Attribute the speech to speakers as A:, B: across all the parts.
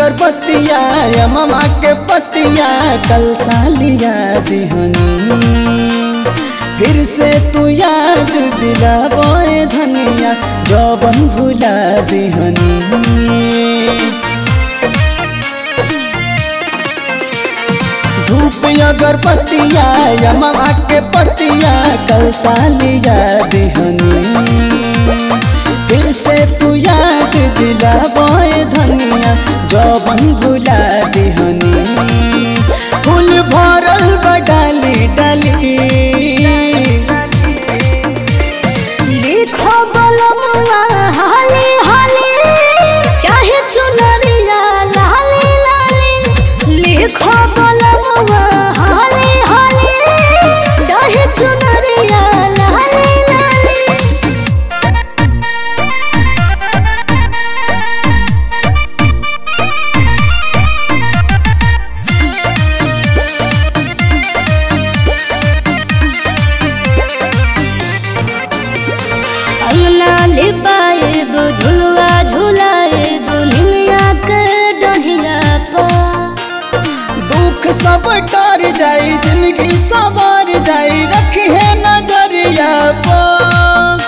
A: अगरबत्तिया या मामा के पतिया कल सालिया दिहनी फिर से तू याद दिला बोए धनिया जौबन भुला दिहनी धूप अगरबत्तिया या मामा के पतिया कल सालिया दिहनी फिर से तू याद दिला बोए धनिया जौबन भुला दिहनी फूल भरल बडाली डाली
B: लिखो बलमुआ हाली हाली चाहे चुनरिया लाली लाली लिखो बलमुआ हाली हाली चाहे चुनरिया लाली लाली अंगना लिपाए गो झुलवा झुलाए गो निमिया के डहिया पर
A: दुख सब डर जाई जिंदगी सवार जाई रखी है नजरिया पर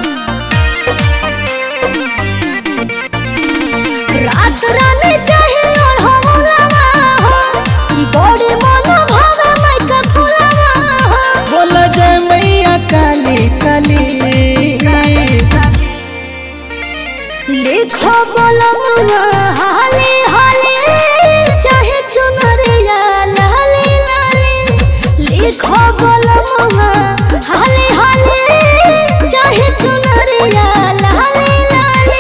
B: रात रानी चाहे और हम लगा हो बड़ी मन भावे मैं का फुलवा हो
A: बोल जय मैया काली काली
B: लिखो बलमुआ हाली हाली चाहे चुनरिया लाली लाली लिखो बलमुआ हाली हाली चाहे चुनरिया लाली लाली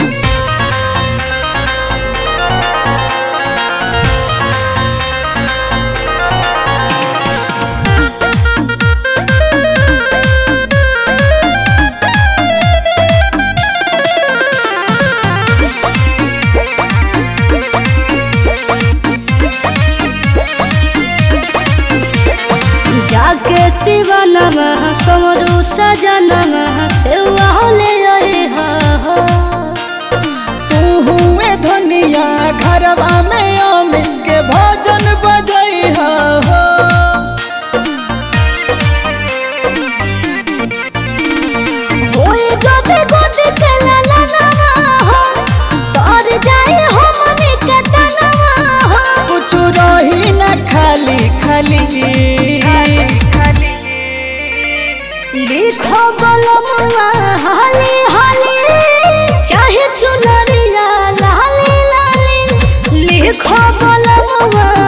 B: जाके शिव नमः समरु सजा नमः सेवा ले आए हो
A: तू हुए धनिया घरवा में अमित के भजन बजई हो
B: होई गोदे गोदे के लाला नवा हो तर जाए हो मने के तनवा हो
A: कुछ रही न खाली खाली
B: लिखो बलमुआ हाली हाली चाहे चुनरिया लाली लाली लिखो बलमुआ